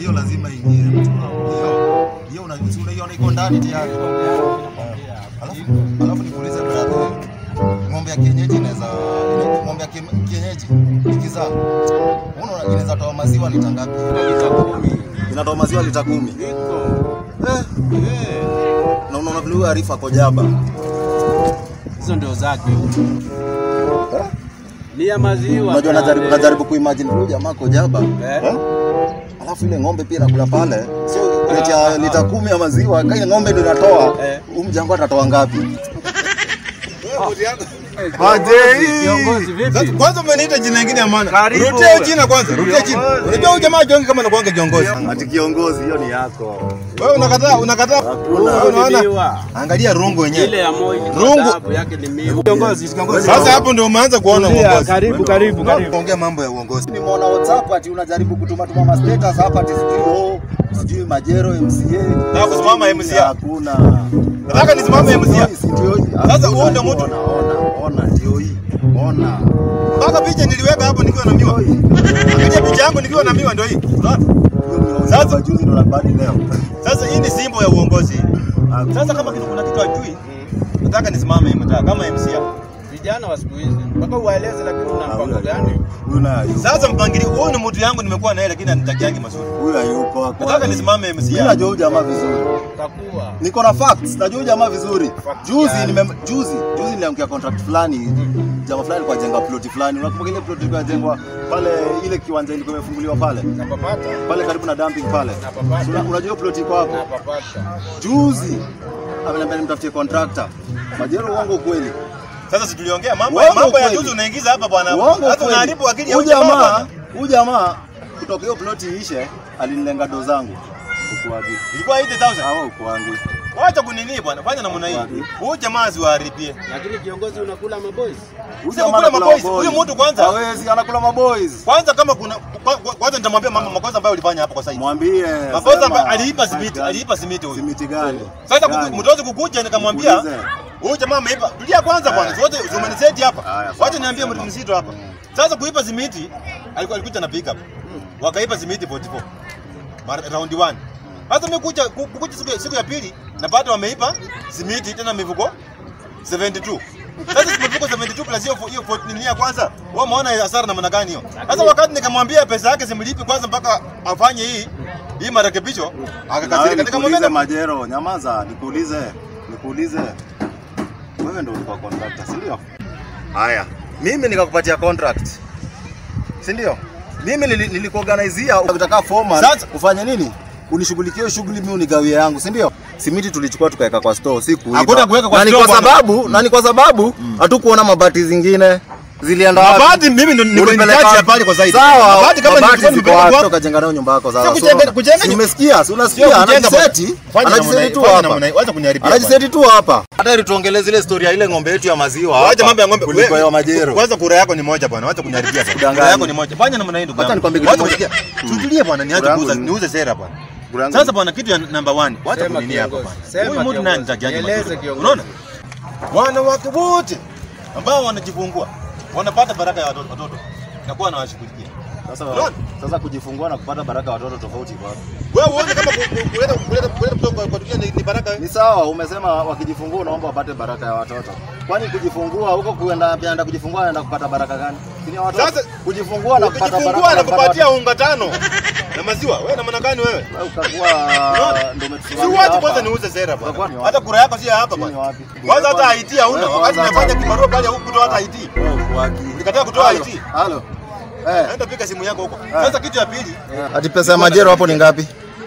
hiyo lazima ingie. Hiyo hiyo una- si unaiona iko ndani tayari. Alafu alafu nikuulize brother, ng'ombe ya kienyeji inaweza ina- ng'ombe ya kie- kienyeji ikizaa unaona inaweza toa maziwa lita ngapi? Inatoa maziwa lita kumi. Eh, na unaona vile huyo Arifa ako jaba. Hizo ndio zake. Ni ya maziwa. Unajua najaribu pale. najaribu kuimagine huyu jamaa ako jaba. Eh? Eh? Alafu ile ng'ombe pia inakula pale. Sio lita ya lita kumi ya maziwa, kama ile ng'ombe ndio inatoa. Eh. Huyu mjango atatoa ngapi? Kiongozi vipi? Sasa kwanza umeniita jina lingine ya maana. Karibu Rudia hiyo wewe. jina kwanza, rudia jina. Kiongozi. Unajua huyu jamaa jonge kama anakuanga kiongozi. Ati kiongozi hiyo ni yako. Wewe unakataa, unakataa. Wewe unaona? Miwa. Angalia rungu Ile wenyewe. ya Moi ni Rungu. sababu yake ni miwa. Kiongozi, kiongozi. Sasa hapo ndio umeanza kuona Tulia, uongozi. karibu, karibu, karibu. Ongea mambo ya uongozi. Nimeona WhatsApp ati unajaribu kutuma tuma ma status hapa ati sijui oh, sijui Majero MCA. Nataka kusimama MCA. Hakuna. Nataka nisimame MCA. Si ndio hii? Sasa Hakuna, huo ndio mtu. Ona, ona, ona ndio hii. Ona. Mpaka picha niliweka hapo nikiwa na miwa. Angalia picha yangu nikiwa na miwa ndio hii. Unaona? Hiyo ni Sasa- Sasa juzi ndo nabadi leo. Sasa hii ni simbo ya uongozi. Sasa kama kitu kuna kitu ajui, nataka nisimame hii mtaa kama MCA. Vijana wa siku hizi mpaka uwaeleze, lakini una mpango gani? Huyu naye hayuko. Sasa mpangilio huyu ni mtu yangu nimekuwa naye lakini anitakiangi mazuri. Huyu hayuko. hakuwa- Nataka nisimame Mimi MCA. najua huyu jamaa vizuri. Utakuwa Niko na facts, najua huyu jamaa vizuri. Juzi gani? nime juzi juzi niliangukia contract fulani, jamaa fulani kwa jenga ploti fulani. Unakumbuka ile ploti ilikuwa inajengwa pale ile kiwanja ilikuwa imefunguliwa pale? napapata, Pale karibu na dumping pale. napapata, Una- Unajua hiyo ploti iko hapo? napapata. Juzi ameniambia nimtafutie contractor. Majero uongo kweli. Sasa si tuliongea mambo Uongo mambo ya kweli. juzi unaingiza hapa bwana. Uongo Hata kweli. unaharibu akili ya Huyu huyu jamaa. jamaa, bwana. huyu jamaa kutoka hiyo ploti ishe alinilenga do zangu. Ukuagi. Ilikuwa 80,000. Hawa ukuagi. Wacha kunini bwana, fanya namna hii. Wapi? Huyu jamaa asiwaharibie. Lakini kiongozi, unakula maboys. Huyu Sio jamaa kula anakula maboys. maboys. Huyu mtu kwanza- Hawezi anakula maboys. Kwanza kama kuna kwa- kwa- kwanza nitamwambia mama makosa ambayo ulifanya hapo kwa site. Mwambie. Makosa sema, ambayo aliipa site simiti, gani? aliipa simiti huyu. Simiti gani? Sasa Gani? mtozi kukuja nikamwambia Nikuulize. huyu jamaa ameipa. Tulia kwanza bwana. Wote umeniseti hapa. Haya, sawa, Wacha niambie sema. mtu mzito hapa. Sasa kuipa simiti alikuwa alikuja na pick up. Wakaipa simiti 44. Mara round 1. Sasa mimi kuja ku- kukuja siku ya, siku ya pili napata wameipa simiti tena mifuko 72. Sasa si mifuko 72 plus hiyo hiyo 14 nini ya kwanza. Wewe umeona hasara namna gani hiyo? Sasa wakati nikamwambia pesa yake simlipi kwanza mpaka afanye hii hii marekebisho Na wewe akakasirika. Nikamwambia nikuulize Majero, nyamaza, nikuulize, nikuulize. Wewe ndio ulikuwa contractor, si ndio? Haya, mimi nikakupatia contract. Si ndio? Mimi nili- nilikuorganizia ukitaka foreman Sasa- ufanye nini? Unishughulikie shughuli mimi unigawie yangu, si ndio? Simiti tulichukua tukaweka kwa store, si kuiba. Hakuna kuweka kwa na ni store, kwa bwana. sababu, na ni kwa sababu hatukuona mabati zingine zilienda wapi? Mabati mimi ndo niko Ulipeleka nikaji ya wapi? pale kwa zaidi. Sawa, Mabati kama mabati nilikuwa ziko nimepeleka wapi? wapi? Ukajenga nayo nyumba yako sasa. Sio kujenga- So, kujenga si nyu- umesikia? Si Sio unasikia? kujenga Anajiseti. Fanya namna Anajiseti hii, tu fanya hapa. namna hii, wacha kuniharibia Anajiseti tu hapa. Hata ili tuongelee zile story ya ile ng'ombe yetu ya maziwa. Wacha hapa, mambo ya ng'ombe. Kuliko Wewe- ya majero. Kwanza kura yako ni moja bwana, wacha kuniharibia bwana. Kudanganya. Kura yako ni moja. Fanya namna hii ndugu. Wacha yangu. nikwambie kitu Wacha moja. kusikia. Tutulie bwana, niache Kura yangu kuuza, ni- niuze sera bwana. Kura yangu Sasa ni- bwana, kitu ya number one, wacha Sema kunini hapa kiongozi. bwana. Sema Huyu mtu kiongozi. nani nitakiaje Nieleze mazuri? kiongozi. Unaona? Wanawake wote ambao wanajifungua wanapata baraka ya watoto watoto. Nakuwa nawashughulikia. Sasa Unaona? sasa kujifungua na kupata baraka ya watoto tofauti kwa wapi? Wewe uone kama ku- ku- kuleta kuleta kuleta mtoto kwa- kwa dunia ni ni baraka. Ni sawa, umesema wakijifungua unaomba wapate baraka ya watoto. Kwani kujifungua huko kuenda anaenda kujifungua anaenda kupata baraka gani? Si ni ya watoto. Sasa, kujifungua na kupata Ukijifungua baraka na kupata kupatia unga tano na maziwa. Wewe na maana gani wewe? Wewe ukakuwa Unaona? ndio Si umetusimamia wache hapa. kwanza niuze sera Utakuwa bwana. ni wapi? Hata kura yako si ya hapa Si ni bwana. wapi? Kwanza hata IT hauna. Wewe Wakati kwanza nafanya hata- kibarua pale huku kutoa hata IT. Wewe uko wapi? Ulikataa kutoa Halo, IT. Halo. Eh. Naenda pika simu yako huko. Sasa kitu ya pili, Ati pesa ya majero hapo ni ngapi?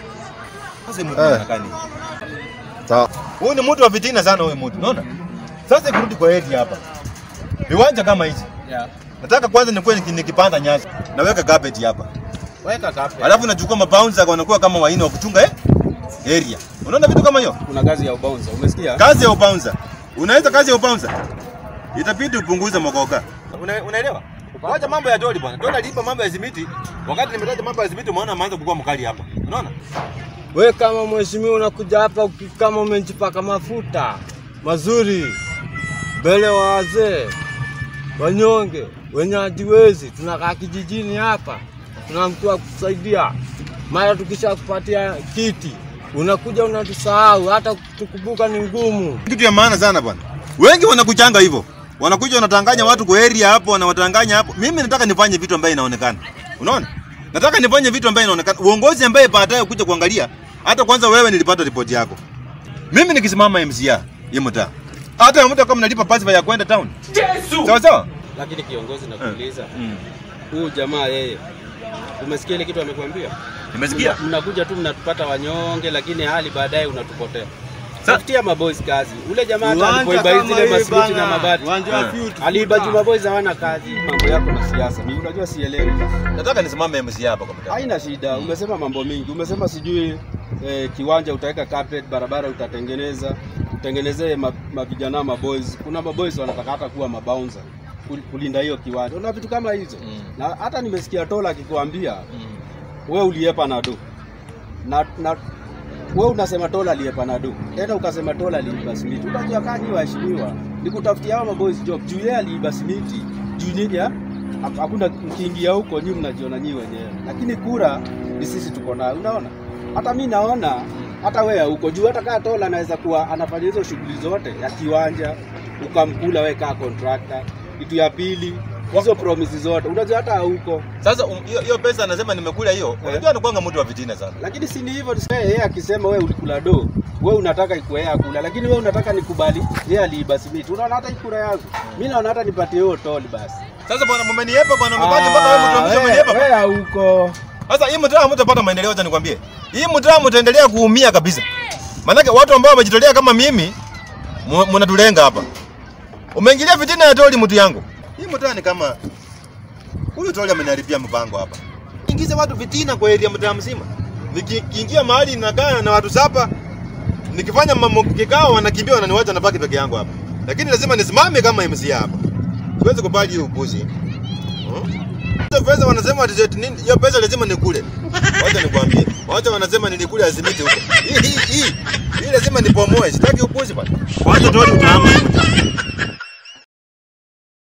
sasa mtu Eh. anakani. Sawa. Huyu ni mtu wa fitina sana huyu mtu. Unaona? Sasa ikirudi kwa eti hapa. Viwanja kama hizi. Yeah. Nataka kwanza nikuwe niki- nikipanda nyasi. Naweka carpet hapa. Weka kape. Alafu nachukua mabouncer wanakuwa kama waini wa kuchunga eh? area. Unaona vitu kama hiyo? Kuna gazi ya ubouncer. Umesikia? Kazi ya ubouncer. Unaweza kazi ya ubouncer. Itabidi upunguze mokoka. Una, unaelewa? Wacha mambo ya doli bwana. Doli alipa mambo ya simiti. Wakati nimetaja mambo ya simiti umeona ameanza kukua mkali hapa. Unaona? We kama mheshimiwa unakuja hapa uki- kama umejipaka mafuta mazuri mbele wa wazee wanyonge wenye hajiwezi, tunakaa kijijini hapa, tuna mtu wa kusaidia. Mara tukishakupatia kiti unakuja unatusahau, hata tukumbuka ni ngumu. Kitu ya maana sana bwana. Wengi wanakuchanga hivyo. Wanakuja wanatanganya watu kwa area hapo, wanawatanganya hapo. Mimi nataka nifanye vitu ambaye inaonekana. Unaona? Nataka nifanye vitu ambaye inaonekana. Uongozi ambaye baadaye kuja kuangalia, hata kwanza wewe nilipata ripoti yako. Mimi nikisimama MCA, hii mtaa. Hata mtu kama nalipa passive ya kwenda town. Sawa sawa? Lakini kiongozi nakuuliza, Mm. huyu jamaa yeye, umesikia ile kitu amekwambia? Nimesikia. Mna- Mnakuja tu mnatupata wanyonge, lakini hali baadaye unatupotea. Sa- Tafutia maboys kazi. Ule jamaa hata Uwanja alipoiba kama zile hii masimiti na bana, mabati uwanja wa Eh. Future aliiba Future. juu maboys hawana kazi. Mambo yako na siasa, mimi unajua sielewi. Nataka nisimame MCA hapa kwa mtaa. Haina shida, umesema mambo mingi. Umesema sijui eh, kiwanja utaweka carpet, barabara utatengeneza, utengenezee ma- mavijana maboys. Kuna maboys wanataka hata kuwa mabouncer kul- kulinda hiyo kiwanja. Una vitu kama hizo. Mm. Na hata nimesikia Tola akikwambia Mm. we uliepa na do na, na we unasema Tola aliepa na do tena ukasema Tola aliiba simiti. Unajua kaa nyi waheshimiwa, ni kutafutia hao maboys job juu yeye aliiba simiti juu nyinyi ha- ha- hakuna mkiingia huko nyi mnajiona nyi wenyewe, lakini kura ni sisi tuko nayo. Unaona, hata mi naona hata wewe huko juu, hata kaa Tola anaweza kuwa anafanya hizo shughuli zote ya kiwanja, ukamkula wewe kaa contractor. Kitu ya pili hizo promises zote, unajua hata huko Sasa um, hiyo hiyo pesa anasema nimekula hiyo. Unajua anakuanga mtu wa fitina sana. lakini si ni hivyo tuseme yeye akisema wewe ulikula do wewe unataka ikuwe yeye akula lakini wewe unataka nikubali yeye aliiba simiti unaona hata ikura yangu mimi naona hata nipatie hiyo toli basi Sasa bwana mmeniepa bwana umebaki mpaka wewe mtu wa mwisho umeniepa. wewe huko Sasa hii mtaa hamtapata maendeleo, acha nikwambie. Hii mtaa mtaendelea kuumia kabisa. Maanake watu ambao wamejitolea kama mimi mu- mnatulenga hapa. Umeingilia fitina ya toli mtu yangu. Hii mtaa ni kama huyu toli ameniharibia mpango hapa. Ingize watu fitina kwa area mtaa mzima. Nikiingia mahali nakaa na watu saba, nikifanya mambo kikao wanakimbia wananiwacha nabaki peke yangu hapa. Lakini lazima nisimame kama MC hapa. Siwezi kubali hiyo upuzi. Hmm? Hizo pesa wanasema ati eti nini? Hiyo pesa lazima nikule. Wacha nikwambie. Wacha wanasema nilikule azimiti huko. Hii hii hii. Hii lazima nipomoe. Sitaki upuzi bwana. Kwanza tu utaama.